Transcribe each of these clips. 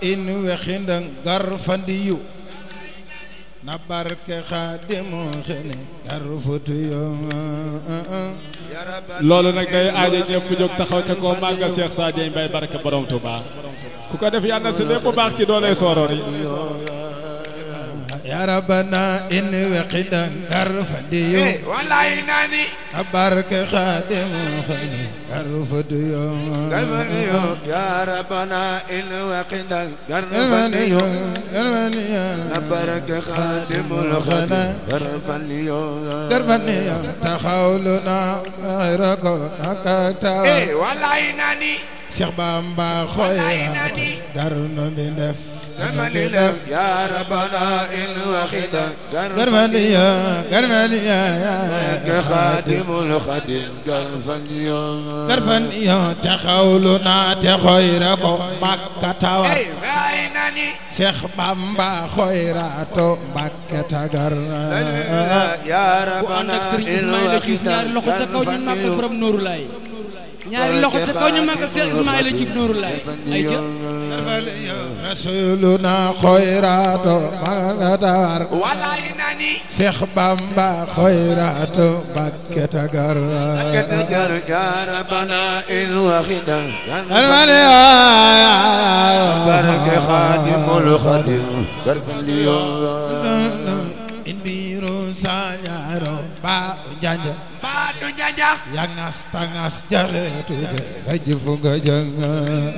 in wexindang garfandiyu na barke xaadimu xene garfutuyo loolu nag day aaja ñëpp jóg taxaw ca koo màggal Cheikh Sadio Mbaye barke borom Touba ku ko def yàlla na si lépp baax ci doole sooroor yi ya rabbana in wexindang garfandiyu wallaay nani na barke xaadimu xene garfutuyo garfaniyo ya rabbana in waqinda garfaniyo garfaniyo garfaniyo na barke xaadimul xadim garfaniyo garfaniyo taxawlu na xayra ko nakata eh wallaay nani Cheikh Bamba xoya garno mi def garfani def ya rabbana in waqinda garmaniya garmaniya barke xaadimul xadim garfaniyo garfaniya taxawlu na te xoyra ko Makka tawa eh wallaay nani Cheikh Bamba xoyra to Makka tagarna ya ku ànd rabbana ak Serigne in Ismaïla Diouf waqinda ñaari loxo ca kaw ñu màggal borom Nooru Laay ñaari loxo ca kaw ñu màggal Cheikh Ismaïla Diouf Nooru Laay ay ca garfaniya rasuluna xoyra to Makka tawar wallaay nani Cheikh Bamba xoyra to Makka tagarna كتجر يا ربنا إن وخدا garmaniya بارك خادم الخادم بارك اليوم in biiru sañaaro ba janja بعد جاجا ya ngas tangas jaxeetu rajfu nga janga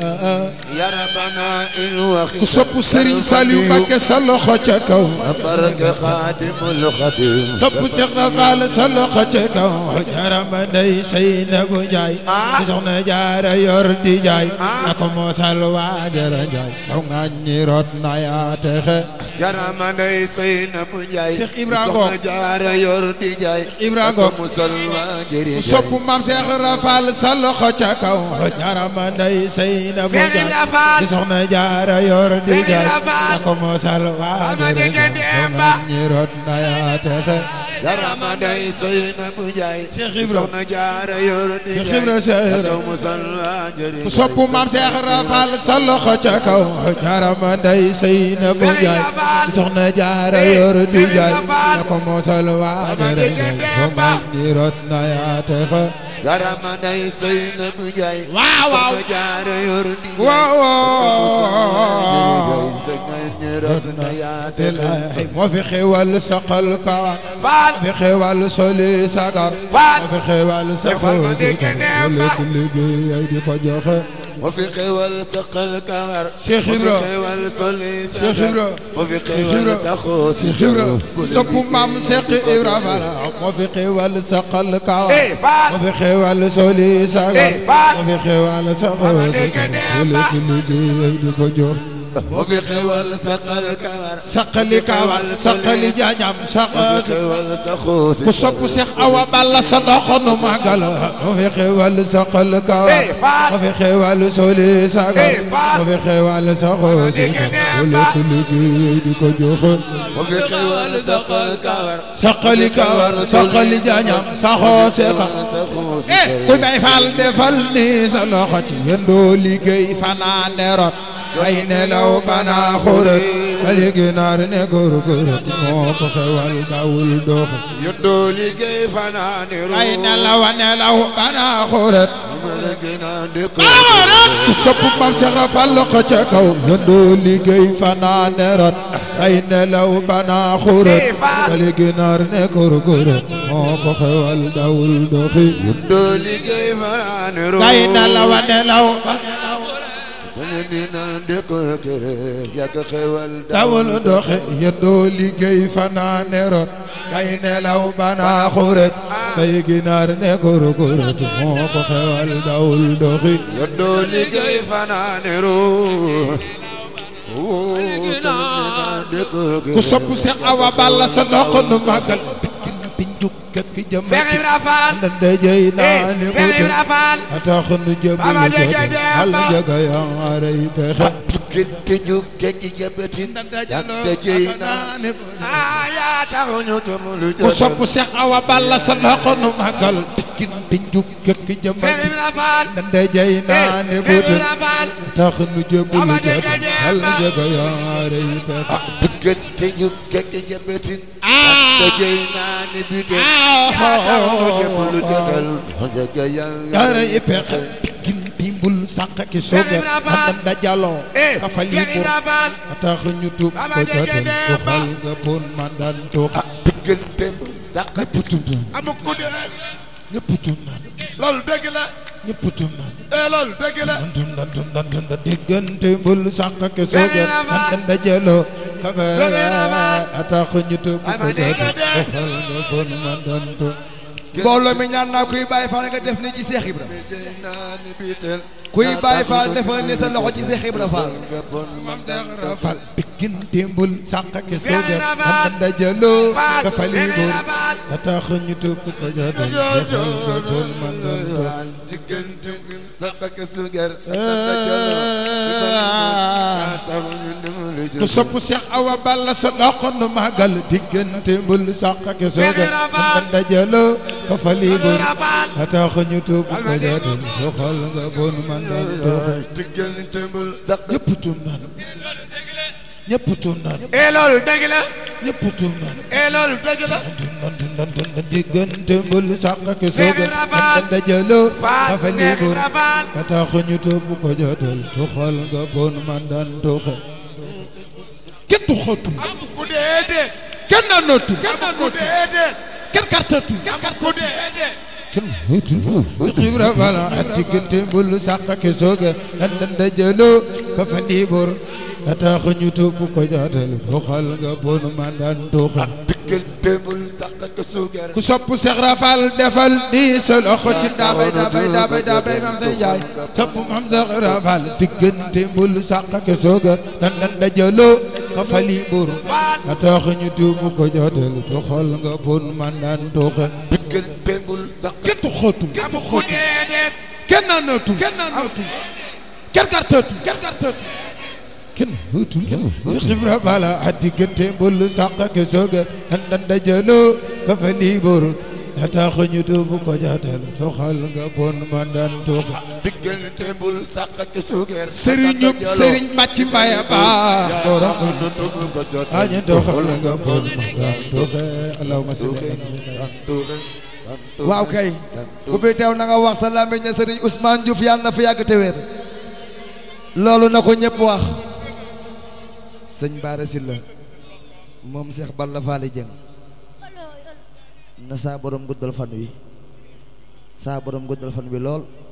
يا ربنا إن وخدا ku sopp Serigne Saliou Mbacké sa loxo ca kaw بارك خادم الخادم sopp Cheikh Rafal sa loxo ca kaw jarama ndey Seynabu Njaay di soxna jaara yor di jaay na ko moosal waajara njaay saw ngaññi rot na yaa texe jarama ndey Seyna bu Njaay Cheikh Ibra Ngom. soxna jaara yor di jaay Ibra Ngom. ak musalma jëri ku sopp maam Cheikh Rafal sa loxo ca kaw jarama ndey Seynabu Cheikh Njaay Ibra Fall. di soxna jaara yor di Cheikh jaay Ibra Fall. na ko moosal waajara Ama dégg njaay saw Demba. ngaññi rot na yaa texe jarama ndey Seyna bu Njaay Cheikh Ibra. soxna jaara yor di Cheikh jaay Ibra Cheikh Ibra. ak musalma jëri ku sopp maam Cheikh Rafal sa loxo ca kaw jarama ndey Seynabu Cheikh Njaay Ibra Fall. di soxna jaara yor di Cheikh jaay Ibra Fall. na ko moosal waajara dégg njaay Demba. saw ngaññi rot na yaa texe jarama ndey Seyna bu Njaay waaw waaw soxna jaara yor di jaay waaw waaw sa ngañ rot na yaa texe bilaay moo fi xewal saqal kawar Faal moo fi xewal soli sagar Faal. moo fi xewal Defal ma saxoo dégg sigar Demba. léegi liggéey ay di ko joxe moo fi xewal saqal kawar Cheikh Ibra. moo fi xewal soli Cheikh Ibra. moo fi Cheikh xewal Ibra. saxoo Cheikh Ibra sopp maam Cheikh Ibra Fall moo fi xewal saqal kawar Eh, Faal. moo fi xewal soli sagar Eh, Faal. moo fi xewal saxoo ma dégg sigar Demba. léegi liggéey ay di ko joxe moo fi xewal saqal kawar saqali kawar saqali jañam moo fi saqal xewal saxoo ku sopp Seex Awa Balla sa loxo nu màggal moo fi xewal saqal kawar Eh, Faal. moo fi xewal soli sagar Eh, Faal. moo fi xewal saxoo dégg sigar Demba. lépp liggéey di ko joxe moo fi xewal saqal kawar saqali kawar saqali jañam saxoo seqa saxoo eh ku bay faal defal ni sa loxo ci yendoo liggéey fanaane rot ay nelaw bana xurat bali ginaar ne góor góor moo ko xewal dawul doxe yóddoo liggéey fanaane ru ay nelaw nelaw bana xurat mala gëna dëkk ku sopp mam Seex Rafal loxo ca kaw yendoo liggéey fanaane rot ay nelaw bana xurat Eh, Faal. bali ginaar ne góor góor moo ko xewal dawul doxe yóddoo liggéey fanaane ru ay nelaw nelaw mala gëna dëkk kër yàgg xewal dawul doxe yendoo liggéey fanaane rot kay nelaw bana xuret kay ginaar ne góor góor moo ko xewal dawul doxi yóddoo liggéey fanaane ru ku sopp Seex Awa Balla sa loxo nu màggal pikin pinjuk kekk jëm Cheikh Ibra Fall ndande jëy naa ni mu Cheikh jëm Ibra Fall atax nu Baba jëbal Dégg jëg Demba. al jaga yaa rey pexe Gëtte ju kekki jabatin Yàgg jëy naa Ah yaa taxu ñu tumulu ku sopp Seex Awa Balla sa loxo nu màggal pikkin te njuk këkk jëmbal Seex Ibra Faal ndande jay naa ne Seex buutal Ibra Faal tax nu jëbul Ama jot dëgg dee xal ba. jëga yaare yi pexe diggante ñu kekk jabetin ak dajey naa ne bi de yaatamu jëbulu jëgal jaga yaare yi pexe pikkin timbul sàq ki soga Ibra Faal. am dajaloo eh ka fa Seex lii Ibra Faal tax ñu tub Ama ko dëgg jotal dee ko ba. xal nga bon mandan tux diggante sàq ñëpp tum amu ku dee ñëpp tum naan loolu dëgg la ñëpp tum naan eh loolu dëgg la dun dun dun dun dun dun diggante mbul sàq ki soga Ibra Faal. am dajaloo ka fa Seex Ibra Faal. tax ñu tub ko Ama dëgg jotal dee. ko xal nga bon mandan tux mbooloo mi ñaan naa kuy bàyyi faal nga def ni ci Seex Ibra kuy bàyyi faal defal ni sa loxo ci Seex Ibra Faal mam Seex Ibra Faal pikkin timbul sàq ki Seex soga Ibra Faal. am dajaloo Faal ka fa Seex lii Ibra Faal ka tax ñu tub ko jotal ko xal nga bon mandan tux diggante sàq ak sugar ku sopp Cheikh Awa Balla sa doxandu màggal diggante mbul sàq ak sooga Ibra Faal. am dajaloo ko fa lii bon Ibra Faal. a tax ñu tuub ko jotal doxal nga bon man daan doxal diggante mbul sàq ñëpp tuum naan ñëpp tuum naan eh loolu dëgg la ñëpp tuum naan eh loolu dëgg la dun dun dun dun dun diggante mbul sàq ak sooga Ibra Faal. am dajaloo ko Faal fa lii Seex bon Ibra Faal a tax ñu tuub ko jotal doxal nga bon man daan doxal kenn du xootul amu ku dee dee kenn naanootul amu ku dee dee kenn kartatul amu ku dee dee kenn wéetul xibra bala ak diggante mbul sàq ak sooga nan dajaloo ka fa liibor a tax ñu tuub ko jaatal doxal nga bon mandan doxal diggante mbul sàq ak sugar ku sopp Seex Rafal defal di sa loxo ci daabay daabay daabay daabay mam say jaay sopp mam Seex Rafal diggante mbul sàq ak sooga nan dajaloo ka fa liibor a tax ñu tuub ko jaatal doxal nga bon mandan doxal diggante mbul sàq kenn du xootul amu ku dee dee kenn naanootul kenn naanootul kenn kartootul kenn kartootul kenn wéetul Seex Ibra Bala a diggante mbul sàq ak sooga nan dajaloo ka fa liibor a tax ñu tuub ko jaatal doxal nga bon mandan doxal diggante mbul sàq ak sugar sëriñub sëriñ bàcc mbaya baax borom añu doxal nga bon mandan doxal allahumma salli ala waaw kay bu fi teew na nga wax sa làmmiñ ne Sëriñ Ousmane Diouf yàlla na fi yàgg te wér loolu na ko ñëpp wax sëñ Bara Sylla moom Seex Balla Faali Jeng na saa borom guddal fan wi saa borom guddal fan wi lool